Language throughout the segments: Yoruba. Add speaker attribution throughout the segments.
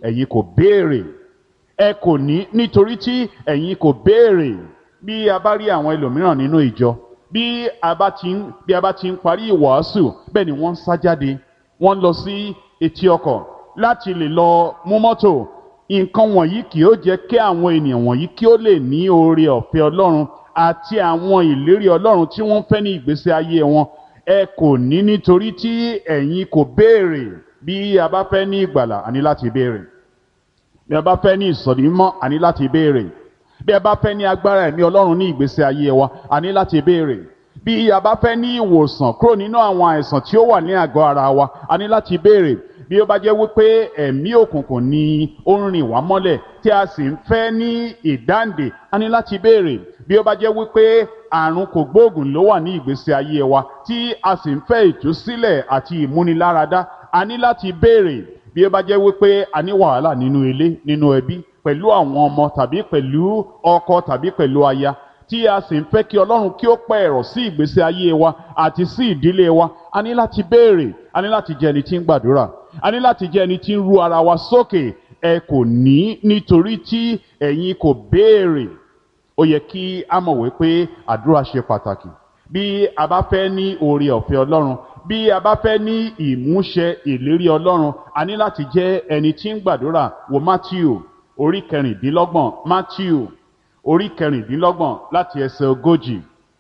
Speaker 1: ẹ̀yin kò béèrè ẹ kò ní nítorí tí ẹ̀yin kò béèrè bí a bá rí àwọn ẹlòmíràn nínú ìjọ bí a bá ti ń bí a bá ti ń parí ìwàásù bẹ́ẹ̀ ni wọ́n ń sá jáde wọ́n ń lọ sí etí ọkọ̀ láti lè lọ mú mọ́tò nǹkan wọ̀nyí kì ó jẹ́ kí àwọn ènìyàn wọ̀nyí kí ó lè ní oore ọ̀fẹ́ ọlọ́run àti àwọn ìlérí ọlọ́run tí wọ́n fẹ́ ní ìgbésí ayé wọn ẹ kò ní nítorí tí ẹ̀yin kò béèrè bí a bá fẹ́ ní ìgbàlà àní láti béèrè bí a bá fẹ́ ní ìsọ̀rí mímọ́ àní láti béèrè bí a bá fẹ́ ní agbára ẹ̀mí ọlọ́run ní ìgbésí ayé wa àní láti béèrè bí a bá fẹ́ ní ìwòsàn kúrò nínú àwọn àìsàn tí ó wà ní àgọ́ ara wa àní láti béèrè bí ó bá jẹ́ wípé ẹ̀mí òkùnkùn ni ó ń rìn wá mọ́lẹ̀ tí a sì ń fẹ́ ní ìdáǹdè a ní láti béèrè bí ó bá jẹ́ wípé àrùn kògbóògùn ló wà ní ìgbésí ayé wa tí a sì ń fẹ́ ìtúsílẹ̀ àti ìmúniláradá a ní láti béèrè bí ó bá jẹ́ wípé a ní wàhálà nínú ilé nínú ẹbí pẹ̀lú àwọn ọmọ tàbí pẹ̀lú ọkọ tàbí pẹ̀lú aya tí a sì ń fẹ́ kí ọlọ́run kí ó pẹ́ ẹ̀rọ sí ìgbésí ayé wa àti sí ìdílé wa a ní láti béèrè a ní láti jẹ́ ẹni tí ń gbàdúrà a ní láti jẹ́ ẹni tí ń ru ara wa sókè ẹ kò ní nítorí tí ẹ̀yin kò béèrè ó yẹ kí a mọ̀ wípé àdúrà ṣe pàtàkì bí a bá fẹ́ ní oore ọ̀fẹ́ ọlọ́run bí a bá fẹ́ ní ìmúṣẹ ìlérí ọlọ́run a ní láti jẹ́ ẹni tí ń gbàdúrà wo Matthew orí kẹrìndínlọ́gbọ̀n Matthew orí kẹrìndínlọ́gbọ̀n láti ẹsẹ̀ ogójì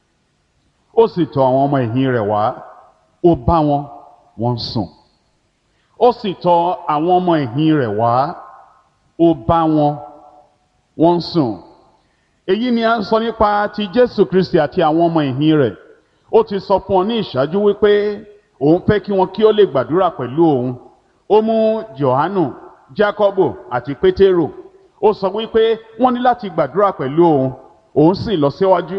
Speaker 1: ó sì tọ̀ àwọn ọmọ ẹ̀yìn rẹ̀ wá ó bá wọn wọ́n sùn ó sì tọ̀ àwọn ọmọ ẹ̀yìn rẹ̀ wá ó bá wọn wọ́n sùn èyí ni a ń sọ nípa ti Jésù Kristi àti àwọn ọmọ ẹ̀yìn rẹ̀ ó ti sọ fún ọ ní ìṣáájú wípé òun fẹ́ kí wọn kí ó lè gbàdúrà pẹ̀lú òun ó mú Jòhánù Jákọ́bù àti Pétérù ó sọ wípé wọ́n ní láti gbàdúrà pẹ̀lú òun òun sì lọ síwájú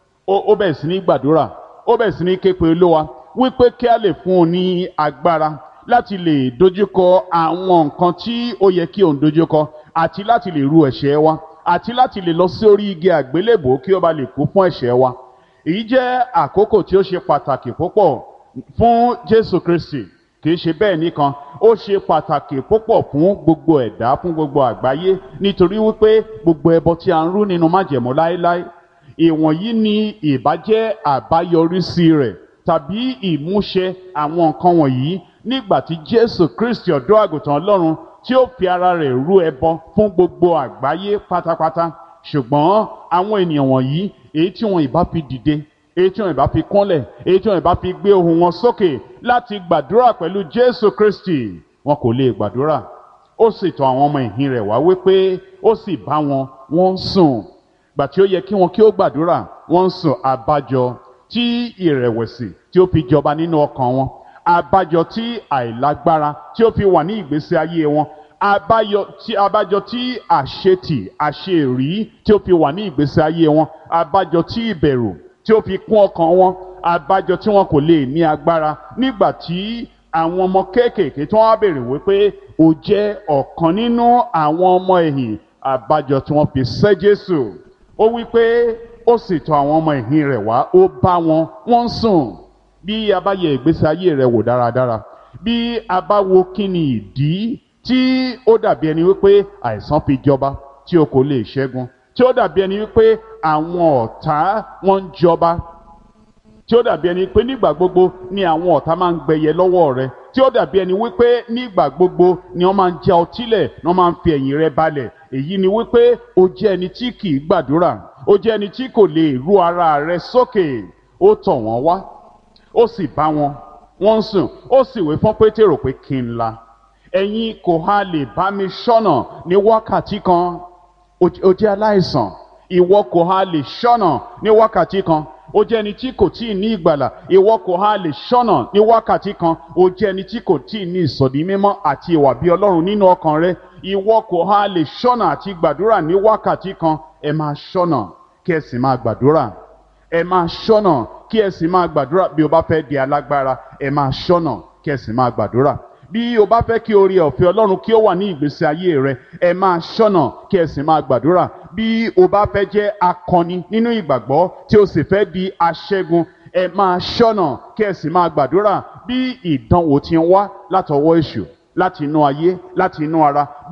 Speaker 1: ó bẹ̀rẹ̀ sí ní gbàdúrà ó bẹ̀rẹ̀ sí ní képe olówa wípé kí a lè fún un ní agbára láti lè dojúkọ àwọn nǹkan tí ó yẹ kí òun dojúkọ àti láti lè ru ẹ̀ṣẹ̀ wa àti láti lè lọ sí orí igi àgbélébò kí ó bá lè kú fún ẹ̀ṣẹ̀ wa èyí jẹ́ àkókò tí ó ṣe pàtàkì púpọ̀ fún Jésù Kristi kì í ṣe bẹ́ẹ̀ nìkan ó ṣe pàtàkì púpọ̀ fún gbogbo ẹ̀dá fún gbogbo àgbáyé nítorí wípé gbogbo ẹbọ tí a ń rú nínú májẹ̀mú láéláé ìwọ̀nyí ni ìbájẹ́ àbáyọrísí rẹ̀ tàbí ìmúṣẹ àwọn nǹkan wọ̀nyí nígbà tí Jésù Kristi ọ̀dọ́ àgùntàn Ọlọ́run tí ó fi ara rẹ̀ rú ẹbọ fún gbogbo àgbáyé pátápátá ṣùgbọ́n àwọn ènìyàn wọ̀nyí èyí tí wọn ìbá fi dìde èyí tí wọn ìbá fi kúnlẹ̀ èyí tí wọn ìbá fi gbé ohùn wọn sókè láti gbàdúrà pẹ̀lú Jésù Kristi wọn kò lè gbàdúrà ó sì tọ̀ àwọn ọmọ ìhìn rẹ̀ wá wípé ó sì bá wọn wọ́n ń sùn gbà tí ó yẹ kí wọn kí ó gbàdúrà wọ́n ń sùn àbájọ tí ìrẹ̀wẹ̀sì tí ó fi jọba nínú ọkàn wọn àbájọ tí àìlágbára tí ó fi wà ní ìgbésí ayé wọn àbáyọ tí àbájọ tí àṣetì àṣerí tí ó fi wà ní ìgbésí ayé wọn àbájọ tí ìbẹ̀rù tí ó fi kún ọkàn wọn àbájọ tí wọn kò lè ní agbára nígbà tí àwọn ọmọ kéékèèké tí wọn á béèrè wípé ó jẹ́ ọ̀kan nínú àwọn ọmọ ẹ̀yìn àbájọ tí wọn fi sẹ́ Jésù ó wípé ó sì tọ̀ àwọn ọmọ ẹ̀yìn rẹ̀ wá ó bá wọn wọ́n ń sùn bí a bá yẹ ìgbésí ayé rẹ̀ wò dáradára bí a bá wo kí ni ìdí tí ó dàbí ẹni wípé àìsàn fi jọba tí o kò lè ṣẹ́gun tí ó dàbí ẹni wípé àwọn ọ̀tá wọn ń jọba tí ó dàbí ẹni pé nígbà gbogbo ni àwọn ọ̀tá máa ń gbẹyẹ lọ́wọ́ rẹ tí ó dàbí ẹni wípé nígbà gbogbo ni wọ́n máa ń já ọtí lẹ̀ ni wọ́n máa ń fi ẹ̀yìn rẹ balẹ̀ èyí ni wípé o jẹ́ ẹni tí kì í gbàdúrà o jẹ́ ẹni tí kò lè ru ara rẹ sókè ó tọ̀ wọ́n wá ó sì bá wọn wọ́n ń sùn ó sì wí fún pétérò pé kí n la ẹ̀yin kò ha lè bá mi ṣọ́nà ní wákàtí kan ó jẹ́ aláìsàn ìwọ kò ha lè ṣọ́nà ní wákàtí kan ó jẹ́ ẹni tí kò tí ì ní ìgbàlà ìwọ kò ha lè ṣọ́nà ní wákàtí kan ó jẹ́ ẹni tí kò tí ì ní ìsọ̀dí mímọ́ àti ìwà bí ọlọ́run nínú ọkàn rẹ ìwọ kò ha lè ṣọ́nà àti gbàdúrà ní wákàtí kan ẹ máa ṣọ́nà kí ẹ sì máa gbàdúrà ẹ máa ṣọ́nà kí ẹ sì máa gbàdúrà bí o bá fẹ́ di alágbára ẹ máa ṣọ́nà kí ẹ sì máa gbàdúrà bí o bá fẹ́ kí oore ọ̀fẹ́ ọlọ́run kí ó wà ní ìgbésí ayé rẹ ẹ máa ṣọ́nà kí ẹ sì máa gbàdúrà bí o bá fẹ́ jẹ́ akọni nínú ìgbàgbọ́ tí o sì fẹ́ di aṣẹ́gun ẹ máa ṣọ́nà kí ẹ sì máa gbàdúrà bí ìdánwò ti ń wá látọwọ́ èṣù láti inú ayé láti inú ara